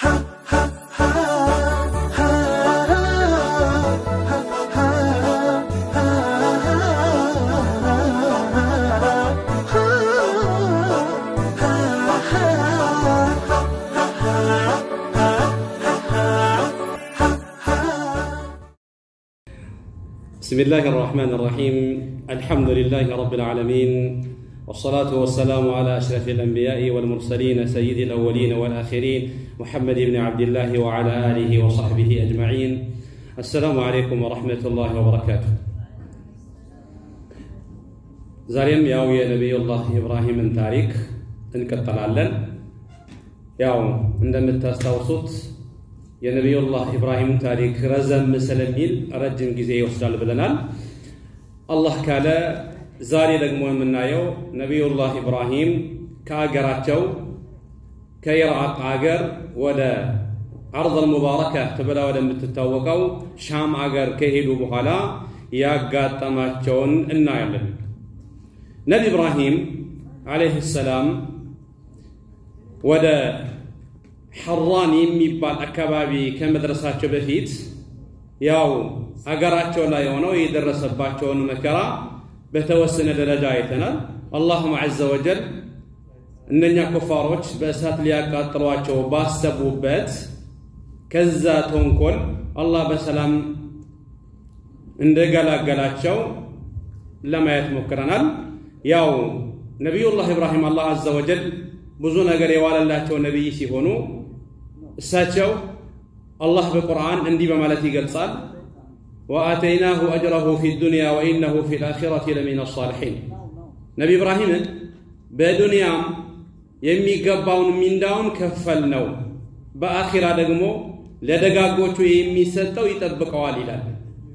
بسم الله الرحمن الرحيم الحمد لله رب العالمين والصلاة والسلام على أشرف الأنبياء والمرسلين سيد الأولين والآخرين محمد بن عبد الله وعلى آله وصحبه أجمعين السلام عليكم ورحمة الله وبركاته ዛሬም ያው የነቢዩላህ ኢብራሂምን ታሪክ እንቀጥላለን። ያው እንደምታስታውሱት የነቢዩላህ ኢብራሂም ታሪክ ረዘም ስለሚል ረጅም ጊዜ ይወስዳል ብለናል። አላህ ካለ ዛሬ ደግሞ የምናየው ነቢዩላህ ኢብራሂም ከአገራቸው ከኢራቅ አገር ወደ አርض ሙባረካ ተብላ ወደምትታወቀው ሻም አገር ከሄዱ በኋላ ያጋጠማቸውን እናያለን። ነቢ ኢብራሂም ዓለይህ ሰላም ወደ ሐራን የሚባል አካባቢ ከመድረሳቸው በፊት ያው አገራቸው ላይ ሆነው የደረሰባቸውን መከራ በተወሰነ ደረጃ አይተናል። አላሁም ዐዘ ወጀል እነኛ ኩፋሮች በእሳት ሊያቃጥሏቸው ባሰቡበት ከዛ ተንኮል አላህ በሰላም እንደገላገላቸው ለማየት ሞክረናል። ያው ነቢዩላህ ኢብራሂም አላህ ዐዘ ወጀል ብዙ ነገር የዋለላቸው ነቢይ ሲሆኑ እሳቸው አላህ በቁርአን እንዲህ በማለት ይገልጻል ወአተይናሁ አጅረሁ ፊ ዱንያ ወኢነሁ ፊ ልአኺረቲ ለሚን አሳሊሒን ነቢ ኢብራሂምን በዱንያም የሚገባውን ሚንዳውን ከፈል ነው በአኺራ ደግሞ ለደጋጎቹ የሚሰጠው ይጠብቀዋል ይላል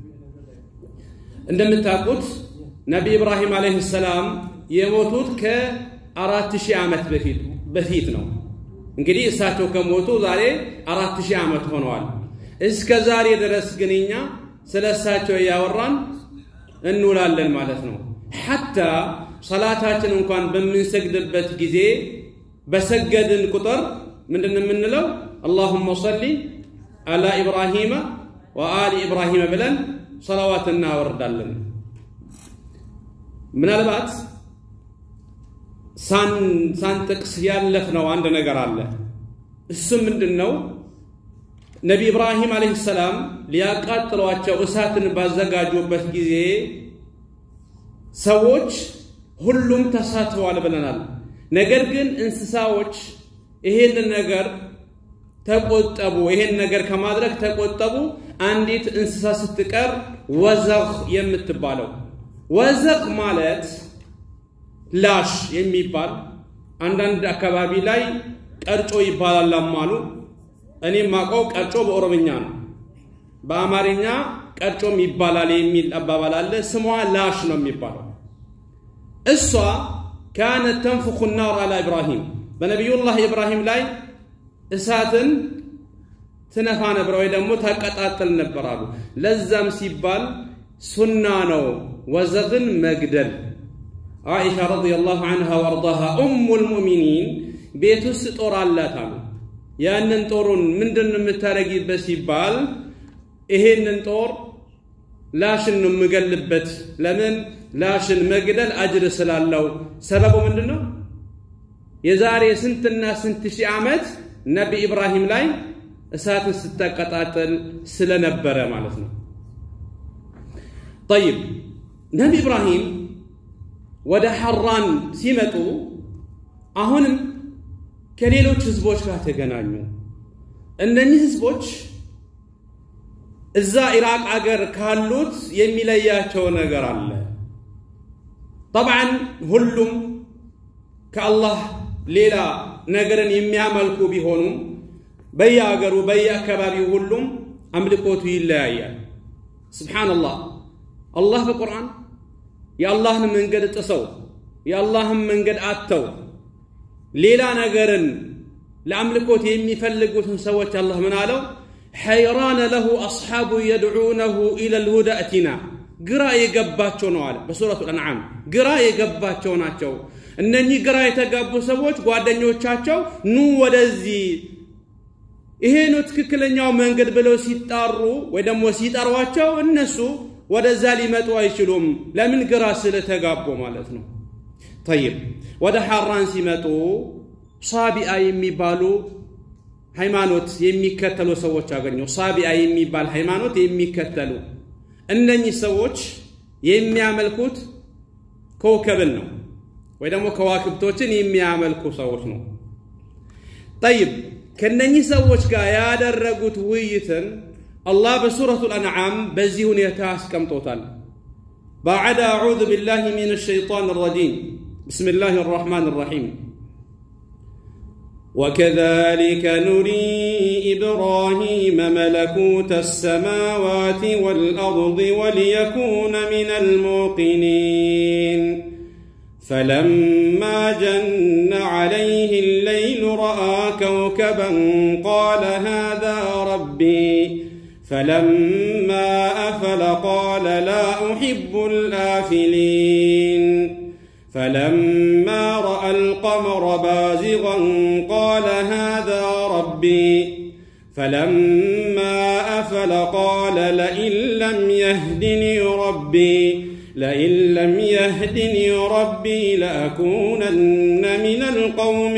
እንደምታውቁት ነቢ ኢብራሂም ዓለይህ ሰላም የሞቱት ከአራት ሺህ ዓመት በፊት በፊት ነው። እንግዲህ እሳቸው ከሞቱ ዛሬ አራት ሺህ ዓመት ሆነዋል። እስከ ዛሬ ድረስ ግን እኛ ስለ እሳቸው እያወራን እንውላለን ማለት ነው። ሐታ ሰላታችን እንኳን በምንሰግድበት ጊዜ በሰገድን ቁጥር ምንድን የምንለው አላሁመ ሰሊ አላ ኢብራሂመ ወአሊ ኢብራሂመ ብለን ሰላዋት እናወርዳለን። ምናልባት ሳንጥቅስ ያለፍነው አንድ ነገር አለ። እሱ ምንድን ነው? ነቢ ኢብራሂም ዓለይሂ ሰላም ሊያቃጥሏቸው እሳትን ባዘጋጁበት ጊዜ ሰዎች ሁሉም ተሳትፈዋል ብለናል። ነገር ግን እንስሳዎች ይሄንን ነገር ተቆጠቡ፣ ይሄን ነገር ከማድረግ ተቆጠቡ። አንዲት እንስሳ ስትቀር ወዘኽ የምትባለው ወዘኽ ማለት ላሽ የሚባል አንዳንድ አካባቢ ላይ ቀርጮ ይባላል አሉ። እኔ ማውቀው ቀርጮ በኦሮምኛ ነው። በአማርኛ ቀርጮም ይባላል የሚል አባባል አለ። ስሟ ላሽ ነው የሚባለው። እሷ ካነት ተንፍኹ ናር አላ ኢብራሂም በነቢዩላህ ኢብራሂም ላይ እሳትን ትነፋ ነበር ወይ ደግሞ ታቀጣጥል ነበር አሉ። ለዛም ሲባል ሱና ነው ወዘኽን መግደል ዓኢሻ ረዲየላሁ ዐንሃ ወአርዳሃ ኡሙል ሙእሚኒን ቤት ውስጥ ጦር አላት አሉ። ያንን ጦሩን ምንድን ነው የምታደርጊበት ሲባል ይሄንን ጦር ላሽን ነው የምገልበት። ለምን ላሽን መግደል አጅር ስላለው። ሰበቡ ምንድን ነው? የዛሬ ስንትና ስንት ሺህ ዓመት ነቢ ኢብራሂም ላይ እሳትን ስታቀጣጥል ስለነበረ ማለት ነው። ጠይብ ነቢ ኢብራሂም ወደ ሐራን ሲመጡ አሁንም ከሌሎች ህዝቦች ጋር ተገናኙ። እነኚህ ህዝቦች እዛ ኢራቅ አገር ካሉት የሚለያቸው ነገር አለ። ጠብዓን ሁሉም ከአላህ ሌላ ነገርን የሚያመልኩ ቢሆኑም በየአገሩ በየአካባቢው ሁሉም አምልኮቱ ይለያያል። ስብሓንላህ አላህ በቁርአን የአላህን መንገድ ጥሰው የአላህን መንገድ አጥተው ሌላ ነገርን ለአምልኮት የሚፈልጉትን ሰዎች አላህ ምን አለው? ሐይራነ ለሁ አስሓቡ የድዑነሁ ኢለል ሁዳ እቲና ግራ የገባቸው ነው አለ በሱረቱ አንዓም። ግራ የገባቸው ናቸው እነኚህ ግራ የተጋቡ ሰዎች ጓደኞቻቸው ኑ ወደዚህ ይሄ ነው ትክክለኛው መንገድ ብለው ሲጣሩ ወይ ደግሞ ሲጠሯቸው እነሱ ወደዛ ሊመጡ አይችሉም። ለምን? ግራ ስለተጋቡ ማለት ነው። ጠይብ ወደ ሐራን ሲመጡ ሳቢአ የሚባሉ ሃይማኖት የሚከተሉ ሰዎች አገኙ። ሳቢአ የሚባል ሃይማኖት የሚከተሉ እነኚህ ሰዎች የሚያመልኩት ኮከብን ነው ወይ ደግሞ ከዋክብቶችን የሚያመልኩ ሰዎች ነው። ጠይብ ከነኚህ ሰዎች ጋር ያደረጉት ውይይትን አላህ በሱረቱል አንዓም በዚህ ሁኔታ አስቀምጦታል። ባዕድ አዑዙ ቢላሂ ሚነ ሸይጣን ረጂም ብስሚላህ ራሕማን ራሒም وكذلك نري إبراهيم ملكوت السماوات والأرض وليكون من الموقنين فلما جن عليه الليل رأى كوكبا قال هذا ربي فلما أفل قال لا أحب الآفلين فلما رأى القمر بازغا قال هذا ربي فلما أفل قال لئن لم يهدني ربي لئن لم يهدني ربي لأكونن من القوم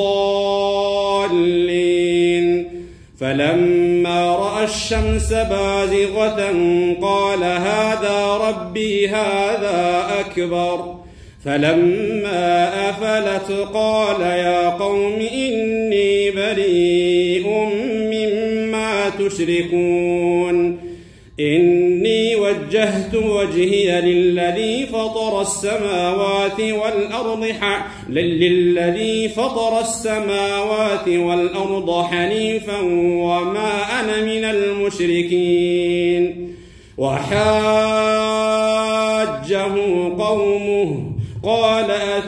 الضالين فلما رأى الشمس بازغة قال هذا ربي هذا أكبر فلما أفلت قال يا قوم إني بريء مما تشركون إني وجهت وجهي للذي فطر السماوات والأرض ح... للذي فطر السماوات والأرض حنيفا وما أنا من المشركين وحاجه قومه قال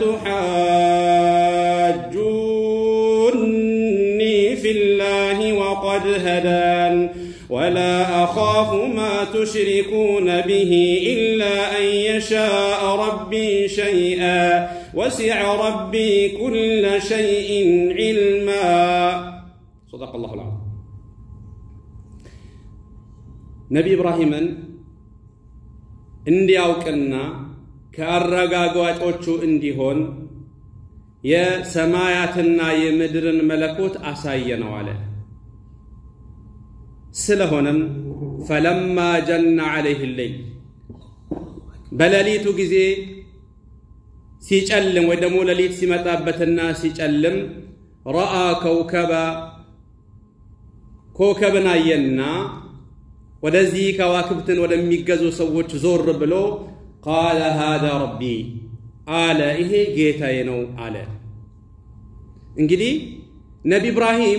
أتحاجوني في الله وقد هدان ولا أخاف ما تشركون به إلا أن يشاء ربي شيئا وسع ربي كل شيء علما صدق الله العظيم ነቢ ኢብራሂምን እንዲያውቅና ከአረጋጋጮቹ እንዲሆን የሰማያትና የምድርን መለኮት አሳየነው አለ። ስለሆነም ፈለማ ጀነ ዐለይህ ሌይል በሌሊቱ ጊዜ ሲጨልም ወይ ደግሞ ሌሊት ሲመጣበትና ሲጨልም ረአ ከውከባ ኮከብን አየና ወደዚህ ከዋክብትን ወደሚገዙ ሰዎች ዞር ብሎ ቃለ ሃዛ ረቢ አለ፣ ይሄ ጌታዬ ነው አለ። እንግዲህ ነቢ ኢብራሂም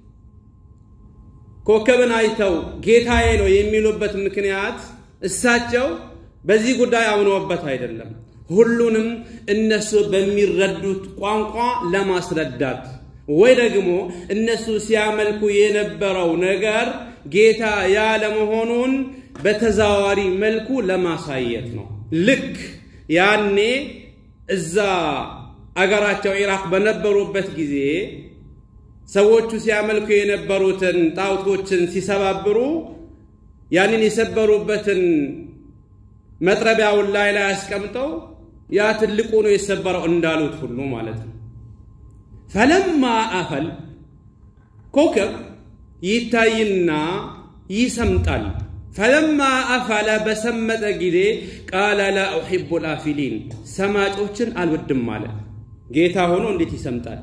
ኮከብን አይተው ጌታዬ ነው የሚሉበት ምክንያት እሳቸው በዚህ ጉዳይ አምነውበት አይደለም፣ ሁሉንም እነሱ በሚረዱት ቋንቋ ለማስረዳት ወይ ደግሞ እነሱ ሲያመልኩ የነበረው ነገር ጌታ ያለመሆኑን በተዘዋዋሪ መልኩ ለማሳየት ነው። ልክ ያኔ እዛ አገራቸው ኢራቅ በነበሩበት ጊዜ ሰዎቹ ሲያመልኩ የነበሩትን ጣዖቶችን ሲሰባብሩ ያንን የሰበሩበትን መጥረቢያውን ላይ ላይ አስቀምጠው ያ ትልቁ ነው የሰበረው እንዳሉት ሁሉ ማለት ነው። ፈለማ አፈል ኮከብ ይታይና ይሰምጣል። ፈለማ አፈለ በሰመጠ ጊዜ ቃለ ላ ኡሒቡ ልአፊሊን ሰማጮችን አልወድም አለ። ጌታ ሆኖ እንዴት ይሰምጣል?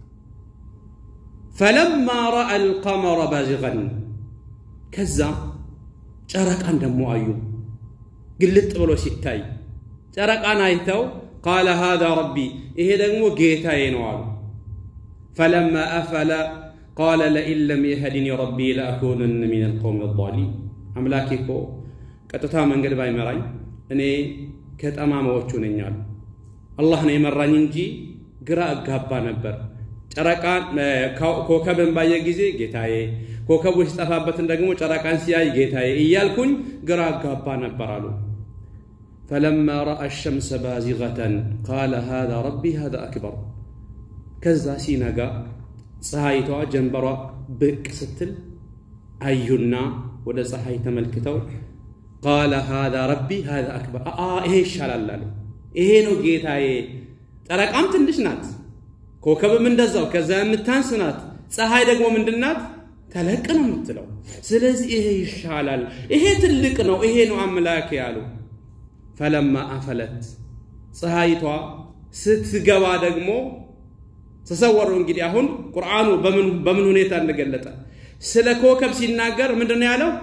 ፈለማ ረአ አልቀመረ ባዚገን ከዛ ጨረቃን ደሞ አዩ። ግልጥ ብሎ ሲታይ ጨረቃን አይተው ቃለ ሃዛ ረቢ ይሄ ደግሞ ጌታዬ ነው አሉ። ፈለማ አፈለ ቃለ ለኢን ለም የህድኒ ረቢ ለአኩነነ ሚን አልቀውም አዛሊም አምላኬ እኮ ቀጥታ መንገድ ባይመራኝ እኔ ከጠማማዎቹ ነኝ አሉ። አላህ ነው የመራኝ እንጂ ግራ እጋባ ነበር። ጨረቃን ኮከብን ባየ ጊዜ ጌታዬ፣ ኮከቡ ሲጠፋበትን ደግሞ ጨረቃን ሲያይ ጌታዬ እያልኩኝ ግራ እጋባ ነበር አሉ። ፈለማ ረአ ሸምሰ ባዚገተን ቃለ ሃዛ ረቢ ሃዛ አክበር ከዛ ሲነጋ ፀሐይቷ ጀንበሯ ብቅ ስትል አዩና ወደ ፀሐይ ተመልክተው ቃለ ሃዛ ረቢ ሃዛ አክበር ይሄ ይሻላል አሉ። ይሄ ነው ጌታዬ። ጨረቃም ትንሽ ናት፣ ኮከብም እንደዛው ከዛ የምታንስ ናት። ፀሐይ ደግሞ ምንድናት? ተለቅ ነው የምትለው። ስለዚህ ይሄ ይሻላል፣ ይሄ ትልቅ ነው፣ ይሄ ነው አምላክ ያሉ። ፈለማ አፈለት ፀሐይቷ ስትገባ ደግሞ ተሰወሩ። እንግዲህ አሁን ቁርአኑ በምን ሁኔታ እንደገለጠ ስለ ኮከብ ሲናገር ምንድን ነው ያለው?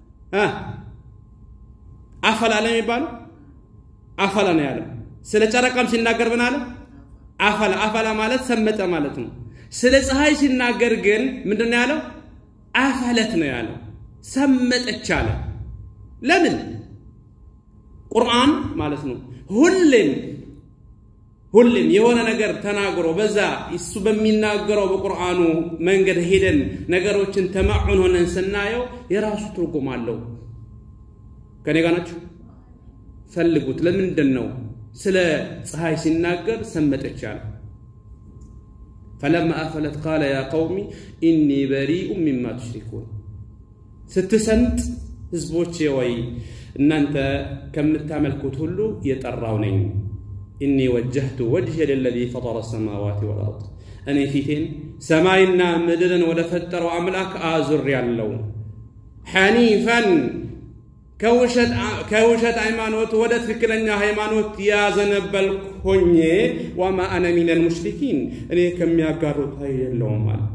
አፈላ ነው የሚባለው አፈላ ነው ያለው። ስለ ጨረቃም ሲናገር ምን አለ? አፈላ አፈላ ማለት ሰመጠ ማለት ነው። ስለ ፀሐይ ሲናገር ግን ምንድን ነው ያለው? አፈለት ነው ያለው። ሰመጠች አለ። ለምን? ቁርአን ማለት ነው ሁሌም ሁሌም የሆነ ነገር ተናግሮ በዛ እሱ በሚናገረው በቁርአኑ መንገድ ሄደን ነገሮችን ተማዑን ሆነን ስናየው የራሱ ትርጉም አለው። ከኔ ጋር ናችሁ? ፈልጉት። ለምንድን ነው ስለ ፀሐይ ሲናገር ሰመጠች አለ? ፈለማ አፈለት ቃለ ያ ቀውሚ ኢኒ በሪኡ ሚማ ቱሽሪኩን። ስትሰምጥ ህዝቦቼ ወይ እናንተ ከምታመልኩት ሁሉ የጠራው ነኝ። ኢኒ ወጀህቱ ወጅሄ ለለዚ ፈጠረ ሰማዋት ወልአርድ እኔ ፊቴን ሰማይና ምድርን ወደ ፈጠረው አምላክ አዙር ያለው ሐኒፈን ከውሸት ሃይማኖት ወደ ትክክለኛ ሃይማኖት ያዘነበልኩ ሆኜ ወማ አነ ሚነል ሙሽሪኪን እኔ ከሚያጋሩት አይደለሁም አለ።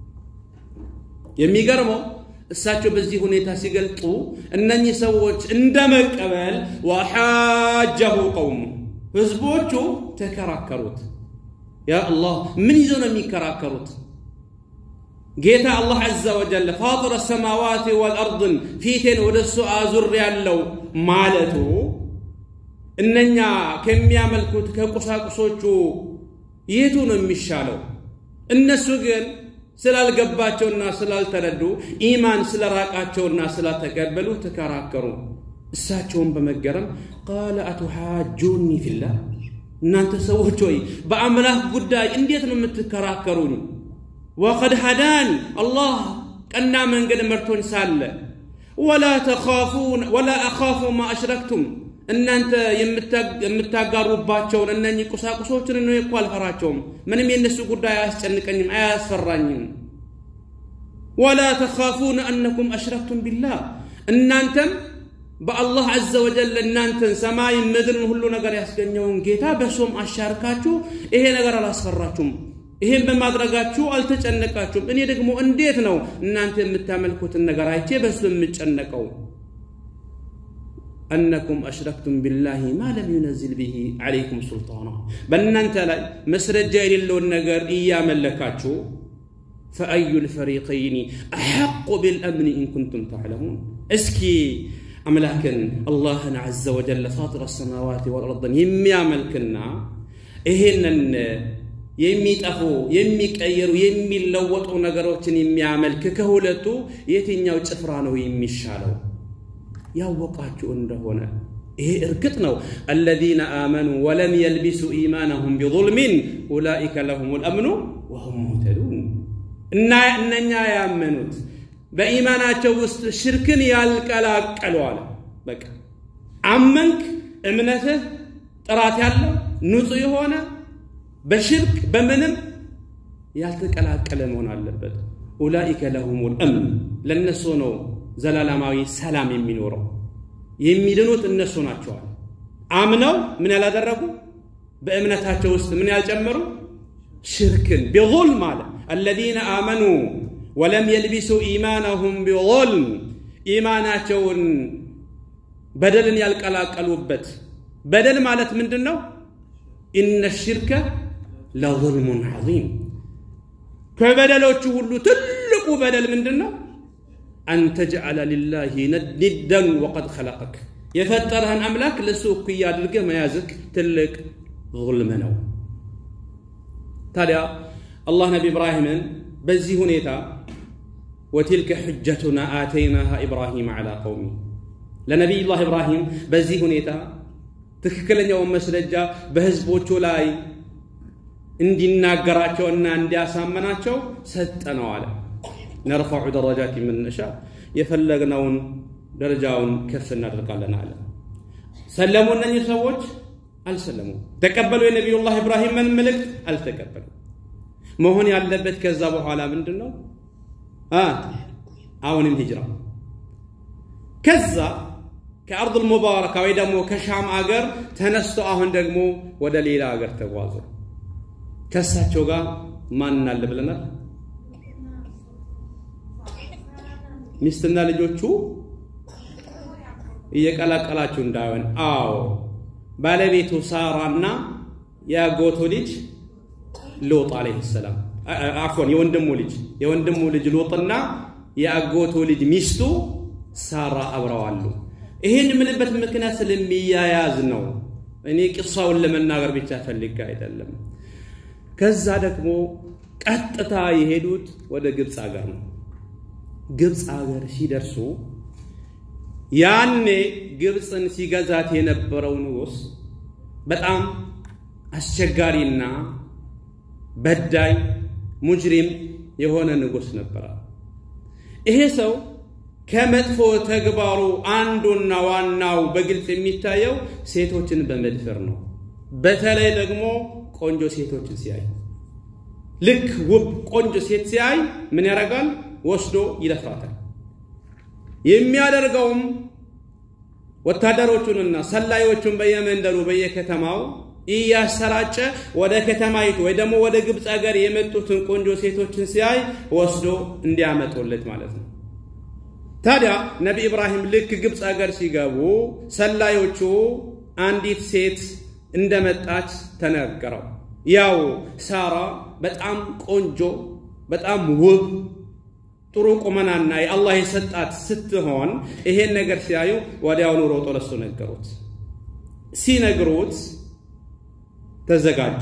የሚገርመው እሳቸው በዚህ ሁኔታ ሲገልጡ እነኚህ ሰዎች እንደ መቀበል ወሓጀሁ ቀውሙ ህዝቦቹ ተከራከሩት። ያ አላህ ምን ይዘው ነው የሚከራከሩት? ጌታ አላህ ዐዘ ወጀል ፋጢረ ሰማዋት ወልአርድን ፊቴን ወደ እሱ አዙር ያለው ማለቱ እነኛ ከሚያመልኩት ከቁሳቁሶቹ የቱ ነው የሚሻለው? እነሱ ግን ስላልገባቸውና ስላልተረዱ ኢማን ስለራቃቸውና ስላልተቀበሉ ተከራከሩ። እሳቸውን በመገረም ቃለ አቱሓጁኒ ፊላህ እናንተ ሰዎች ሆይ በአምላክ ጉዳይ እንዴት ነው የምትከራከሩኝ? ወቀድ ሀዳኒ አላህ ቀና መንገድ መርቶኝ ሳለ ወላ ተኻፉን ወላ አኻፉ ማ አሽረክቱም እናንተ የምታጋሩባቸውን እነኚህ ቁሳቁሶችን ነው እኮ አልፈራቸውም። ምንም የእነሱ ጉዳይ አያስጨንቀኝም፣ አያስፈራኝም። ወላ ተኻፉን አነኩም አሽረክቱም ቢላህ እናንተም በአላህ ዐዘ ወጀል እናንተን ሰማይ ምድርን ሁሉ ነገር ያስገኘውን ጌታ በሶም አሻርካችሁ ይሄ ነገር አላስፈራችሁም። ይሄን በማድረጋችሁ አልተጨነቃችሁም። እኔ ደግሞ እንዴት ነው እናንተ የምታመልኩትን ነገር አይቼ በሱ የምጨነቀው? አነኩም አሽረክቱም ቢላሂ ማ ለም ዩነዝል ብሂ ዐለይኩም ሱልጣና በእናንተ ላይ መስረጃ የሌለውን ነገር እያመለካችሁ ፈአዩ ልፈሪቀይኒ አሐቁ ቢልአምኒ ኢን ኩንቱም ተዕለሙን እስኪ አምላክን አላህን ዐዘ ወጀል ፋጢረ ሰማዋት ወልአርድን የሚያመልክና ይሄንን የሚጠፉ የሚቀየሩ የሚለወጡ ነገሮችን የሚያመልክ ከሁለቱ የትኛው ጭፍራ ነው የሚሻለው? ያወቃችሁ እንደሆነ ይሄ እርግጥ ነው። አለዚነ አመኑ ወለም የልቢሱ ኢማነሁም ቢظልሚን ኡላኢከ ለሁም ልአምኑ ወሁም ሙህተዱን እና እነኛ ያመኑት በኢማናቸው ውስጥ ሽርክን ያልቀላቀሉ አለ። በቃ አመንክ፣ እምነትህ ጥራት ያለው ንጹሕ የሆነ በሽርክ በምንም ያልተቀላቀለ መሆን አለበት። ኡላኢከ ለሁሙል እምን ለእነሱ ነው ዘላለማዊ ሰላም የሚኖረው። የሚድኑት እነሱ ናቸዋል። አምነው ምን ያላደረጉ በእምነታቸው ውስጥ ምን ያልጨመሩ ሽርክን ቢظልም አለ አለዚነ አመኑ ወለም የልቢሱ ኢማነሁም ቢظልም ኢማናቸውን በደልን ያልቀላቀሉበት በደል ማለት ምንድን ነው? ኢነ ሽርከ ለظልሙን ዐዚም ከበደሎቹ ሁሉ ትልቁ በደል ምንድን ነው? አን ተጅዐለ ሊላሂ ኒደን ወቀድ ኸለቀክ የፈጠረህን አምላክ ለእሱ እኩያ አድርገህ መያዝክ ትልቅ ظልም ነው። ታዲያ አላህ ነቢ ኢብራሂምን በዚህ ሁኔታ ወቲልከ ሕጀቱና አተይናሃ ኢብራሂም ዐላ ቀውሚ ለነቢዩላህ ኢብራሂም በዚህ ሁኔታ ትክክለኛውን መስረጃ በህዝቦቹ ላይ እንዲናገራቸውና እንዲያሳመናቸው ሰጠነው አለ። ነርፈዑ ደረጃት ምን ነሻ የፈለግነውን ደረጃውን ከፍ እናደርጋለን አለ። ሰለሙ እነኚህ ሰዎች አልሰለሙ። ተቀበሉ የነቢዩላህ ኢብራሂምን መልእክት አልተቀበሉ። መሆን ያለበት ከዛ በኋላ ምንድን ነው? አሁንም ሂጅራ ከዛ ከአርዱል ሙባረካ ወይ ደግሞ ከሻም አገር ተነስቶ አሁን ደግሞ ወደ ሌላ አገር ተጓዙ። ከእሳቸው ጋር ማን አለ ብለናል? ሚስትና ልጆቹ እየቀላቀላችሁ እንዳይሆን። አዎ ባለቤቱ ሳራና የአጎቱ ልጅ ሎጥ አለይሂ ሰላም አፎን የወንድሙ ልጅ የወንድሙ ልጅ ሎጥና የአጎቱ ልጅ ሚስቱ ሳራ አብረዋሉ። ይህን የምልበት ምክንያት ስለሚያያዝ ነው። እኔ ቅሳውን ለመናገር ብቻ ፈልጌ አይደለም። ከዛ ደግሞ ቀጥታ የሄዱት ወደ ግብፅ ሀገር ነው። ግብፅ ሀገር ሲደርሱ ያኔ ግብፅን ሲገዛት የነበረው ንጉሥ በጣም አስቸጋሪና በዳይ ሙጅሪም የሆነ ንጉሥ ነበረ። ይሄ ሰው ከመጥፎ ተግባሩ አንዱና ዋናው በግልጽ የሚታየው ሴቶችን በመድፈር ነው። በተለይ ደግሞ ቆንጆ ሴቶችን ሲያይ ልክ ውብ ቆንጆ ሴት ሲያይ ምን ያደርጋል? ወስዶ ይደፍራታል። የሚያደርገውም ወታደሮቹንና ሰላዮቹን በየመንደሩ በየከተማው እያሰራጨ ወደ ከተማይቱ ወይ ደግሞ ወደ ግብፅ ሀገር የመጡትን ቆንጆ ሴቶችን ሲያይ ወስዶ እንዲያመጡለት ማለት ነው። ታዲያ ነቢ ኢብራሂም ልክ ግብፅ ሀገር ሲገቡ ሰላዮቹ አንዲት ሴት እንደመጣች ተነገረው። ያው ሳራ በጣም ቆንጆ፣ በጣም ውብ፣ ጥሩ ቁመናና የአላህ የሰጣት ስትሆን ይሄን ነገር ሲያዩ ወዲያውኑ ሮጦ ለሱ ነገሩት። ሲነግሩት ተዘጋጀ።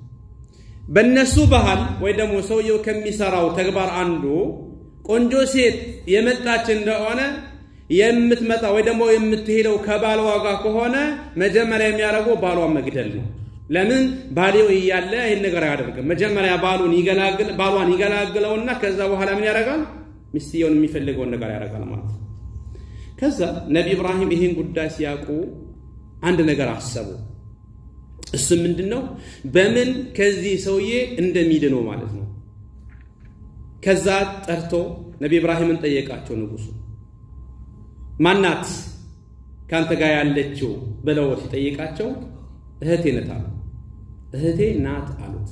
በእነሱ ባህል ወይ ደግሞ ሰውየው ከሚሰራው ተግባር አንዱ ቆንጆ ሴት የመጣች እንደሆነ የምትመጣ ወይ ደግሞ የምትሄደው ከባሏ ጋር ከሆነ መጀመሪያ የሚያደርገው ባሏን መግደል ነው። ለምን ባሌው እያለ ይህን ነገር አያደርግም። መጀመሪያ ባሉን ይገላግል ባሏን ይገላግለውና ከዛ በኋላ ምን ያደርጋል? ሚስትየውን የሚፈልገውን ነገር ያደርጋል ማለት ነው። ከዛ ነቢ ኢብራሂም ይህን ጉዳይ ሲያውቁ አንድ ነገር አሰቡ። እሱ ምንድን ነው? በምን ከዚህ ሰውዬ እንደሚድነው ማለት ነው። ከዛ ጠርቶ ነቢ ኢብራሂምን ጠየቃቸው ንጉሱ። ማናት ከአንተ ጋር ያለችው ብለው ሲጠይቃቸው እህቴ ነት አሉ። እህቴ ናት አሉት።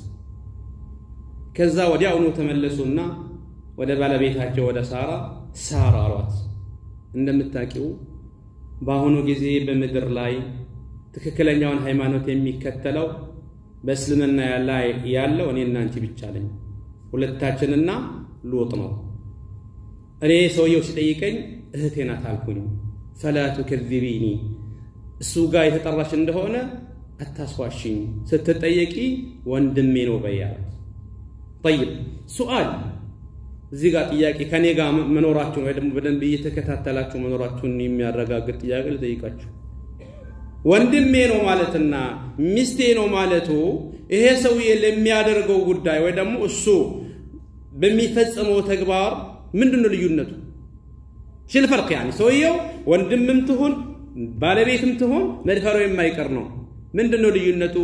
ከዛ ወዲያውኑ ተመለሱና ወደ ባለቤታቸው ወደ ሳራ ሳራ አሏት። እንደምታውቂው በአሁኑ ጊዜ በምድር ላይ ትክክለኛውን ሃይማኖት የሚከተለው በእስልምና ላይ ያለው እኔና አንቺ ብቻ ነኝ። ሁለታችንና ሉጥ ነው። እኔ ሰውየው ሲጠይቀኝ እህቴ ናት አልኩኝ። ፈላ ቱከዚቢኒ እሱ ጋር የተጠራሽ እንደሆነ አታስዋሽኝ፣ ስትጠየቂ ወንድሜ ነው በያለት። ጠይብ ሱአል እዚህ ጋር ጥያቄ ከኔ ጋር መኖራችሁን ወይ ደግሞ በደንብ እየተከታተላችሁ መኖራችሁን የሚያረጋግጥ ጥያቄ ልጠይቃችሁ። ወንድሜ ነው ማለትና ሚስቴ ነው ማለቱ ይሄ ሰውዬ ለሚያደርገው ጉዳይ ወይ ደግሞ እሱ በሚፈጽመው ተግባር ምንድን ነው ልዩነቱ? ሽል ፈርቅ ያኒ ሰውየው ወንድምም ትሁን ባለቤትም ትሁን መድፈሩ የማይቀር ነው። ምንድን ነው ልዩነቱ?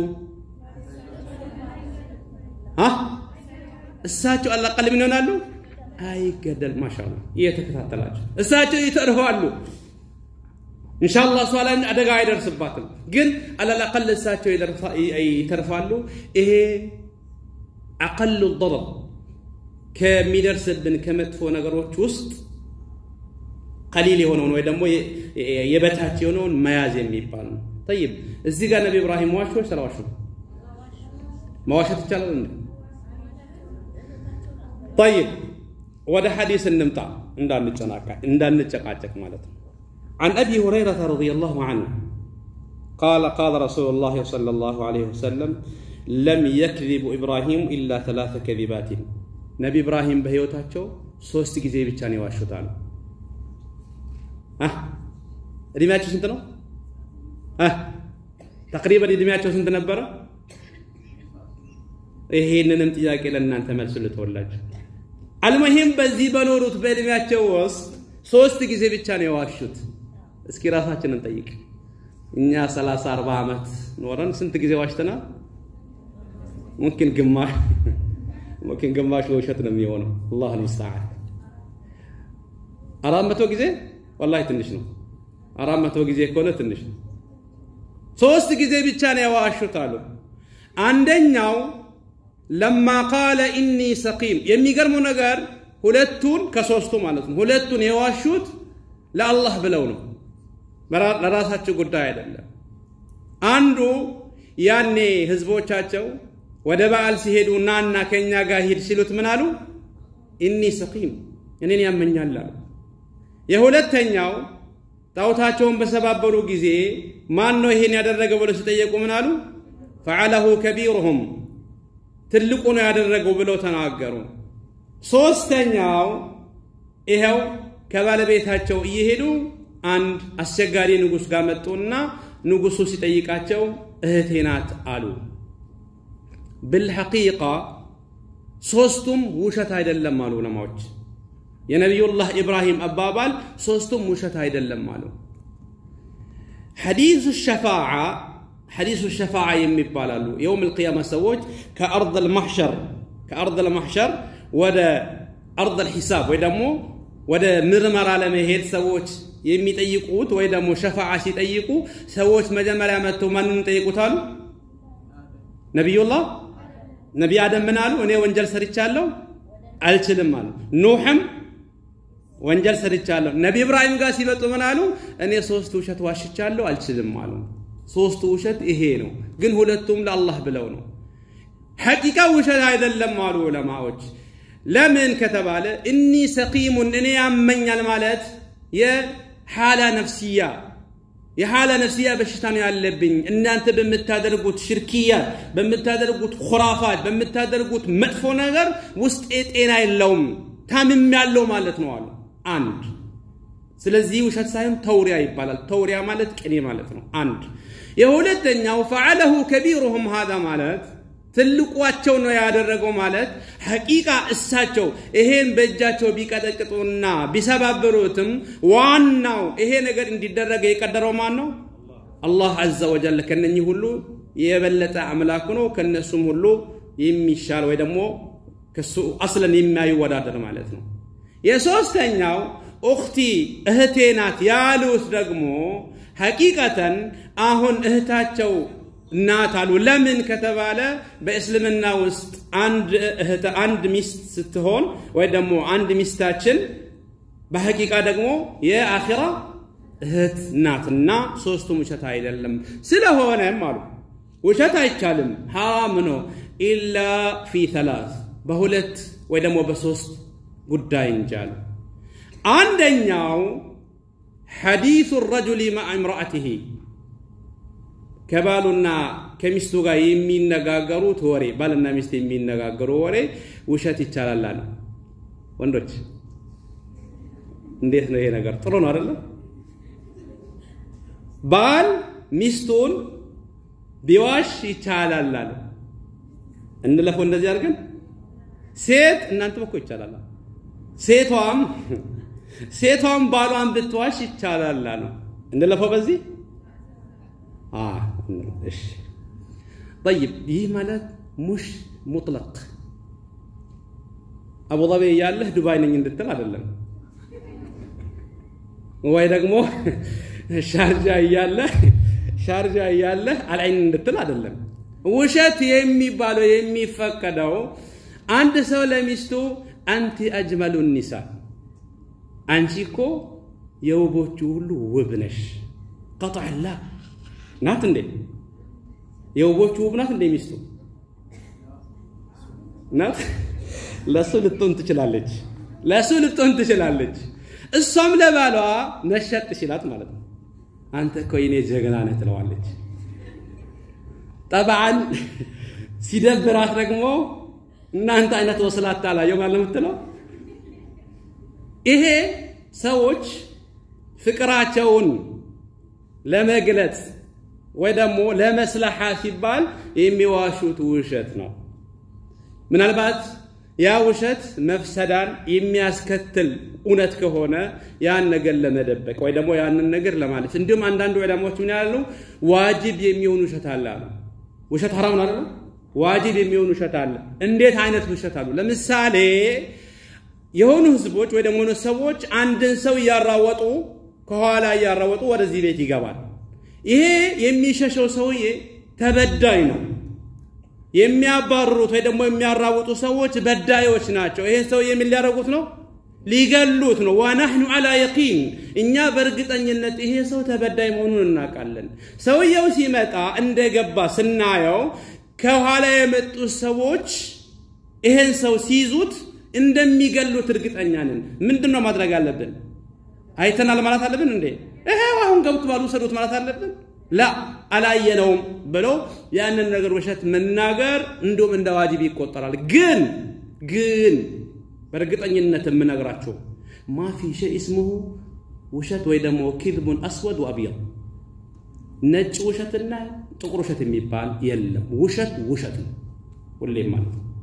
እሳቸው አላቀል ምን ይሆናሉ? አይገደል። ማሻአላ እየተከታተላቸው እሳቸው ይተርፋሉ። ኢንሻአላህ እሷ ላይ አደጋ አይደርስባትም። ግን አላላቀል እሳቸው ይተርፋሉ። ይሄ አቀሉ ضرر ከሚደርስብን ከመጥፎ ነገሮች ውስጥ ቀሊል የሆነውን ወይ ደግሞ የበታች የሆነውን መያዝ የሚባል ነው። ጠይብ እዚህ ጋር ነቢ ኢብራሂም ዋሹ ወይ ስለዋሹ መዋሸት ይቻላል እንዴ? ጠይብ ወደ ሐዲስ እንምጣ እንዳንጨቃጨቅ ማለት ነው። عن أبي هريرة رضي الله عنه قال قال رسول الله صلى الله عليه وسلم لم يكذب إبراهيم إلا ثلاث كذبات نبي إبراهيم بهيوتاتشو ሶስት ጊዜ ብቻ ነው የዋሹት አሉ። እድሜያቸው ስንት ነው? ተቅሪበን እድሜያቸው ስንት ነበረ? ይሄንንም ጥያቄ ለእናንተ መልስ ልተወላችሁ። አልሙሂም በዚህ በኖሩት በእድሜያቸው ውስጥ ሶስት ጊዜ ብቻ ነው የዋሹት። እስኪ ራሳችንን ጠይቅ። እኛ 30 40 ዓመት ኖረን ስንት ጊዜ ዋሽተናል? ሙምኪን ግማሽ ሙምኪን ግማሽ ውሸት ነው የሚሆነው። አላህ አልሙስተዓን። አራት መቶ ጊዜ ወላሂ ትንሽ ነው። አራት መቶ ጊዜ ከሆነ ትንሽ ነው። ሶስት ጊዜ ብቻ ነው የዋሹት አሉ። አንደኛው ለማ ቃለ ኢኒ ሰቂም። የሚገርመው ነገር ሁለቱን ከሶስቱ ማለት ነው ሁለቱን የዋሹት ለአላህ ብለው ነው፣ ለራሳቸው ጉዳይ አይደለም። አንዱ ያኔ ህዝቦቻቸው ወደ በዓል ሲሄዱ ናና ከእኛ ጋር ሂድ ሲሉት ምን አሉ? ኢኒ ሰቂም እኔን ያመኛል አሉ። የሁለተኛው ጣዖታቸውን በሰባበሩ ጊዜ ማን ነው ይሄን ያደረገው ብለው ሲጠየቁ ምን አሉ? ፈዓለሁ ከቢሩሁም ትልቁ ነው ያደረገው ብለው ተናገሩ። ሶስተኛው ይኸው ከባለቤታቸው እየሄዱ አንድ አስቸጋሪ ንጉሥ ጋር መጡና ንጉሡ ሲጠይቃቸው እህቴ ናት አሉ። ብልሐቂቃ ሶስቱም ውሸት አይደለም አሉ ዑለማዎች። የነቢዩላህ ኢብራሂም አባባል ሶስቱም ውሸት አይደለም አሉ። ሐዲሱ ሸፋዓ ሐዲሱ ሸፋዓ የሚባላሉ የውም ልቅያማ ሰዎች ከአርድ ልማሕሸር ከአርድ ልማሕሸር ወደ አርድ ልሒሳብ ወይ ደግሞ ወደ ምርመራ ለመሄድ ሰዎች የሚጠይቁት ወይ ደግሞ ሸፋዓ ሲጠይቁ ሰዎች መጀመሪያ መጥተው ማንን ይጠይቁታሉ? ነቢዩላህ ነቢ አደም ምን አሉ? እኔ ወንጀል ሰርቻለሁ አልችልም አሉ። ኑሕም ወንጀል ሰርቻለሁ። ነቢ ኢብራሂም ጋር ሲመጡ ምን አሉ? እኔ ሶስት ውሸት ዋሽቻለሁ አልችልም አሉ። ሶስቱ ውሸት ይሄ ነው፣ ግን ሁለቱም ለአላህ ብለው ነው። ሐቂቃ ውሸት አይደለም አሉ ዑለማዎች። ለምን ከተባለ እኒ ሰቂሙን እኔ ያመኛል ማለት የሓላ ነፍስያ የሓላ ነፍስያ በሽታ ነው ያለብኝ። እናንተ በምታደርጉት ሽርክያት፣ በምታደርጉት ኩራፋት፣ በምታደርጉት መጥፎ ነገር ውስጤ ጤና የለውም ታምም ያለው ማለት ነው አሉ። አንድ ስለዚህ ውሸት ሳይሆን ተውሪያ ይባላል። ተውሪያ ማለት ቅኔ ማለት ነው። አንድ የሁለተኛው ፈዓለሁ ከቢሩሁም ሃዛ ማለት ትልቋቸው ነው ያደረገው ማለት ሐቂቃ እሳቸው ይሄን በእጃቸው ቢቀጠቅጡና ቢሰባብሩትም ዋናው ይሄ ነገር እንዲደረገ የቀደረው ማን ነው? አላህ አዘ ወጀል ከነኚህ ሁሉ የበለጠ አምላክ ነው። ከነሱም ሁሉ የሚሻል ወይ ደግሞ ከሱ አስለን የማይወዳደር ማለት ነው። የሶስተኛው ኡኽቲ እህቴ ናት ያሉት ደግሞ ሐቂቀተን አሁን እህታቸው እናት አሉ። ለምን ከተባለ በእስልምና ውስጥ አንድ እህት አንድ ሚስት ስትሆን ወይ ደግሞ አንድ ሚስታችን በሐቂቃ ደግሞ የአኺራ እህት ናትና ሶስቱም ውሸት አይደለም። ስለሆነም አሉ ውሸት አይቻልም፣ ሐራም ነው። ኢላ ፊ ተላስ በሁለት ወይ ደግሞ በሶስት ጉዳይ እንጂ አሉ። አንደኛው ሐዲሱ ረጁሊ ማዕ እምራአትህ ከባሉና ከሚስቱ ጋር የሚነጋገሩት ወሬ ባልና ሚስት የሚነጋገሩ ወሬ ውሸት ይቻላል አሉ። ወንዶች እንዴት ነው ይሄ ነገር? ጥሩ ነው አይደለም? ባል ሚስቱን ቢዋሽ ይቻላል አሉ። እንለፈው እንደዚህ አድርገን ሴት እናንተም እኮ ይቻላል። ሴቷም ሴቷም ባሏን ብትዋሽ ይቻላል አሉ። እንለፈው በዚህ እሺ ጠይብ ይህ ማለት ሙሽ ሙጥለቅ አቡዳቢ እያለህ ዱባይ ነኝ እንድትል አይደለም፣ ወይ ደግሞ ሻርጃ እያለህ ሻርጃ እያለህ አልዐይን እንድትል አይደለም። ውሸት የሚባለው የሚፈቀደው አንድ ሰው ለሚስቱ አንቲ አጅመሉ ኒሳ፣ አንቺ እኮ የውቦቹ ሁሉ ውብ ነሽ ቀጥዕላ ናት እንዴ? የውቦቹ ውብ ናት እንዴ? ሚስቱ ናት። ለሱ ልትሆን ትችላለች፣ ለሱ ልትሆን ትችላለች። እሷም ለባሏ ነሸጥ ሲላት ማለት ነው አንተ እኮ የኔ ጀግና ነህ ትለዋለች። ጠብዓን ሲደብራት ደግሞ እናንተ አይነት ወስላታ ላየው ማለት የምትለው ይሄ ሰዎች ፍቅራቸውን ለመግለጽ ወይ ደግሞ ለመስለሓ ሲባል የሚዋሹት ውሸት ነው። ምናልባት ያ ውሸት መፍሰዳን የሚያስከትል እውነት ከሆነ ያን ነገር ለመደበቅ ወይ ደግሞ ያንን ነገር ለማለት እንዲሁም አንዳንድ ዑለማዎች ምን ያሉ ዋጅብ የሚሆን ውሸት አለ አሉ። ውሸት ሐራም ነው አይደል? ዋጅብ የሚሆን ውሸት አለ። እንዴት አይነት ውሸት አሉ? ለምሳሌ የሆኑ ህዝቦች ወይ ደግሞ ሰዎች አንድን ሰው እያራወጡ ከኋላ እያራወጡ ወደዚህ ቤት ይገባል። ይሄ የሚሸሸው ሰውዬ ተበዳይ ነው። የሚያባርሩት ወይ ደግሞ የሚያራውጡ ሰዎች በዳዮች ናቸው። ይሄ ሰውዬ ምን ሊያደርጉት ነው? ሊገሉት ነው። ወናሕኑ ዓላ የቂን እኛ በእርግጠኝነት ይሄ ሰው ተበዳይ መሆኑን እናውቃለን። ሰውየው ሲመጣ እንደገባ ስናየው ከኋላ የመጡት ሰዎች ይሄን ሰው ሲይዙት እንደሚገሉት እርግጠኛ ነን። ምንድን ነው ማድረግ አለብን? አይተናል ማለት አለብን እንዴ? ይሄው አሁን ገብቷል ውሰዱት ማለት አለብን? ላ አላየነውም ብለው ያንን ነገር ውሸት መናገር እንዲሁም እንደ ዋጅብ ይቆጠራል። ግን ግን በእርግጠኝነት የምነግራቸው ማፊ ሸይ እስሙሁ ውሸት ወይ ደግሞ ኪዝቡን አስወድ ወአብየድ ነጭ ውሸትና ጥቁር ውሸት የሚባል የለም። ውሸት ውሸት ነው ሁሌም ማለት ነው።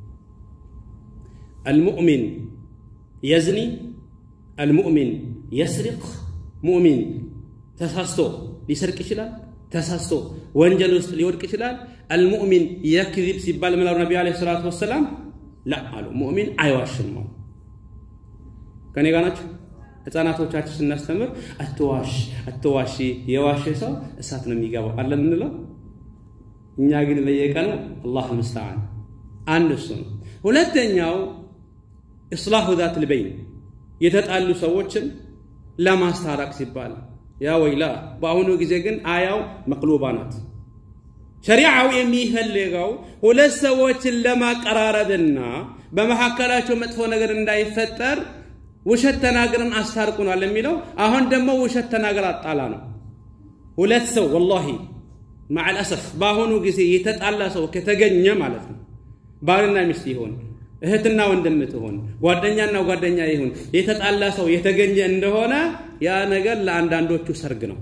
አልሙእሚን የዝኒ አልሙእሚን የስሪቅ ሙእሚን ተሳስቶ ሊሰርቅ ይችላል። ተሳስቶ ወንጀል ውስጥ ሊወድቅ ይችላል። አልሙእሚን የክዚብ ሲባል ምን አሉ ነቢዩ ዓለይሂ ሰላቱ ወሰላም ላ አሉ ሙእሚን አይዋሽም አሉ። ከኔ ጋር ናቸው። ህፃናቶቻችን ስናስተምር አትዋሽ አትዋሺ፣ የዋሽ ሰው እሳት ነው የሚገባው አለ የምንለው እኛ ግን በየቀኑ አላህ ምስተዓን አንድ እሱ ነው። ሁለተኛው ኢስላሁ ዛት ልበይን የተጣሉ ሰዎችን ለማስታረቅ ሲባል ያ ወይላ በአሁኑ ጊዜ ግን አያው መቅሉባ ናት። ሸሪዓው የሚፈልገው ሁለት ሰዎችን ለማቀራረብና በመካከላቸው መጥፎ ነገር እንዳይፈጠር ውሸት ተናግረን አስታርቁናል የሚለው አሁን ደግሞ ውሸት ተናገር አጣላ ነው። ሁለት ሰው ወላሂ ማዕልአሰፍ በአሁኑ ጊዜ የተጣላ ሰው ከተገኘ ማለት ነው ባልና ሚስት ይሆን እህትና ወንድም ትሆን ጓደኛና ጓደኛ ይሁን የተጣላ ሰው የተገኘ እንደሆነ ያ ነገር ለአንዳንዶቹ ሰርግ ነው።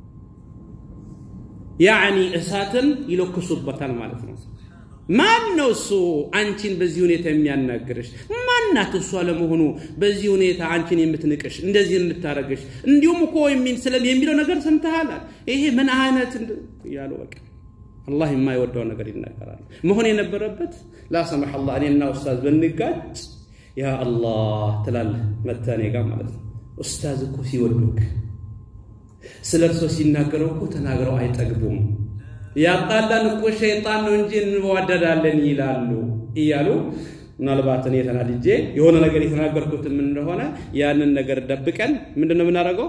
ያዕኒ እሳትን ይለኩሱበታል ማለት ነው። ማን ነው እሱ አንቺን በዚህ ሁኔታ የሚያናግርሽ? ማናት እሷ ለመሆኑ በዚህ ሁኔታ አንቺን የምትንቅሽ እንደዚህ የምታረግሽ? እንዲሁም እኮ ስለም የሚለው ነገር ሰምተሃል? ይሄ ምን አይነት እያሉ በቃ አላህ የማይወደው ነገር ይናገራል። መሆን የነበረበት ላሰማህ አላህ እኔና ኡስታዝ ብንጋጭ ያ አላህ ትላለህ መጥተህ እኔ ጋር ማለት ነው። ኡስታዝ እኮ ሲወዱክ ስለ እርሶ ሲናገረው እኮ ተናግረው አይጠግቡም። ያጣላን እኮ ሸይጣን ነው እንጂ እንዋደዳለን ይላሉ እያሉ ምናልባት እኔ ተናድጄ የሆነ ነገር የተናገርኩትም እንደሆነ ያንን ነገር ደብቀን ምንድን ነው የምናደርገው?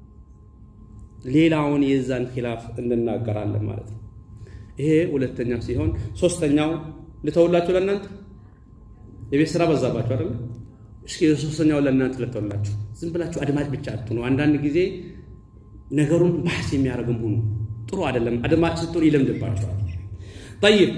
ሌላውን የዛን ኪላፍ እንናገራለን ማለት ነው። ይሄ ሁለተኛው ሲሆን ሶስተኛው ልተውላችሁ ለእናንተ የቤት ስራ በዛባችሁ አይደለ? እስኪ ሶስተኛው ለእናንተ ልተውላችሁ። ዝም ብላችሁ አድማጭ ብቻ አትሁኑ። አንዳንድ ጊዜ ነገሩን ባህስ የሚያደርግም ሁኑ። ጥሩ አይደለም። አድማጭ ስትሆን ይለምድባቸዋል። ጠይብ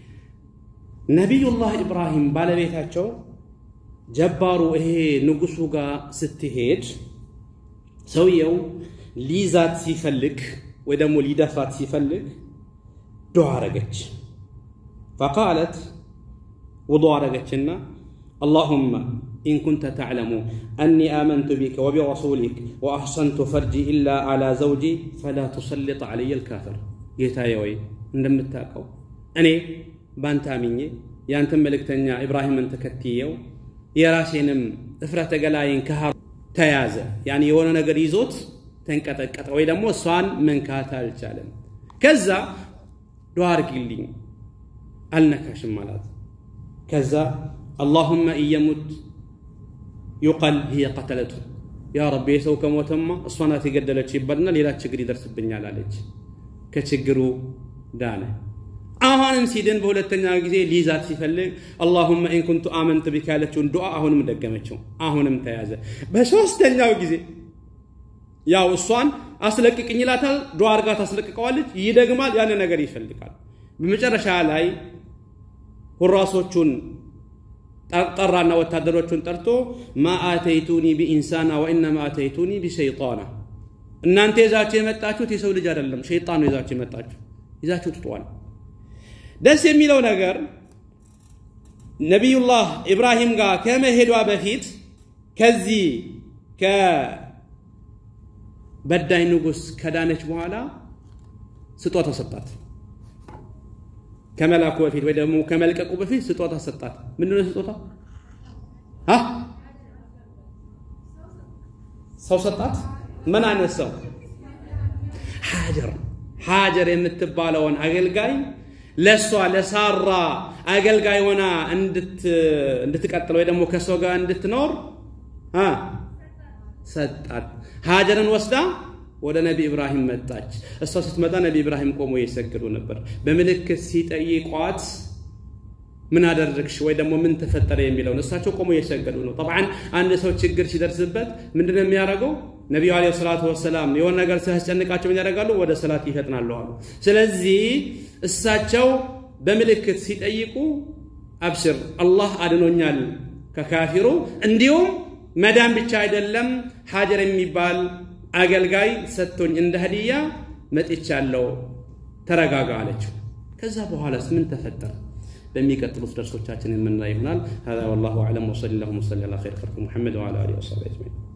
ነቢዩላህ ኢብራሂም ባለቤታቸው ጀባሩ ይሄ ንጉሱ ጋር ስትሄድ ሰውየው ሊይዛት ሲፈልግ ወይ ደግሞ ሊደፋት ሲፈልግ ዱዓ አረገች። ፈቃለት ውዱ አረገችና አላሁመ ኢን ኩንተ ተዕለሙ አኒ አመንቱ ቢከ ወቢረሱሊክ ወአሕሰንቱ ፈርጂ ኢላ ዓላ ዘውጂ ፈላ ቱሰልጥ ዓለየ ልካፍር። ጌታዬ ወይ እንደምታውቀው እኔ ባንተ አምኜ ያንተን መልእክተኛ ኢብራሂምን ተከትየው የራሴንም እፍረተ ገላይን ከሃ ተያዘ ያኒ የሆነ ነገር ይዞት ተንቀጠቀጠ፣ ወይ ደግሞ እሷን መንካት አልቻለም። ከዛ ዱዓ አርጊልኝ አልነካሽም አላት። ከዛ አላሁመ እየሙት ዩቀል ህየ ቀተለቱ ያ ረቢ የሰው ከሞተማ እሷ ናት የገደለች ይባልና ሌላ ችግር ይደርስብኛል አለች። ከችግሩ ዳነ። አሁንም ሲድን በሁለተኛ ጊዜ ሊይዛት ሲፈልግ አላሁመ ኢን ኩንቱ አመንት ቢካ ያለችውን ዱዓ አሁንም ደገመችው። አሁንም ተያዘ። በሶስተኛው ጊዜ ያው እሷን አስለቅቅኝ ይላታል። ዱዓ አርጋ ታስለቅቀዋለች። ይደግማል። ያን ነገር ይፈልጋል። በመጨረሻ ላይ ሁራሶቹን ጠራና ወታደሮቹን ጠርቶ ማ አተይቱኒ ቢኢንሳና ወኢነማ አተይቱኒ ቢሸይጣና እናንተ ይዛችሁ የመጣችሁት የሰው ልጅ አይደለም ሸይጣን ነው ይዛችሁ የመጣችሁ ይዛችሁ ትጠዋል ደስ የሚለው ነገር ነቢዩላህ ኢብራሂም ጋር ከመሄዷ በፊት ከዚህ ከበዳይ ንጉሥ ከዳነች በኋላ ስጦታ ሰጣት። ከመላኩ በፊት ወይ ደግሞ ከመልቀቁ በፊት ስጦታ ሰጣት። ምንድነው ስጦታ? ሰው ሰጣት። ምን አይነት ሰው? ሀጀር ሀጀር የምትባለውን አገልጋይ ለእሷ ለሳራ አገልጋይ ሆና እንድትቀጥል ወይ ደግሞ ከሰው ጋር እንድትኖር ሰጣት። ሀጀርን ወስዳ ወደ ነቢ ኢብራሂም መጣች። እሷ ስትመጣ ነቢ ኢብራሂም ቆሞ እየሰገዱ ነበር። በምልክት ሲጠይቋት ምን አደረግሽ ወይ ደግሞ ምን ተፈጠረ የሚለውን እሳቸው ቆሞ እየሰገዱ ነው። ጠብዓን አንድ ሰው ችግር ሲደርስበት ምንድነው የሚያደርገው? ነቢዩ ዓለይሂ ሰላቱ ወሰላም የሆነ ነገር ሲያስጨንቃቸው ምን ያደርጋሉ? ወደ ሰላት ይፈጥናሉ አሉ። ስለዚህ እሳቸው በምልክት ሲጠይቁ አብሽር አላህ አድኖኛል ከካፊሩ እንዲሁም መዳን ብቻ አይደለም ሀጀር የሚባል አገልጋይ ሰጥቶኝ እንደ ሀዲያ መጥቻለሁ፣ ተረጋጋ አለችው። ከዛ በኋላስ ምን ተፈጠረ? በሚቀጥሉት ደርሶቻችን የምናይ ይሆናል። هذا والله أعلم وصلى اللهم وسلم على خير خلق محمد وعلى آله وصحبه أجمعين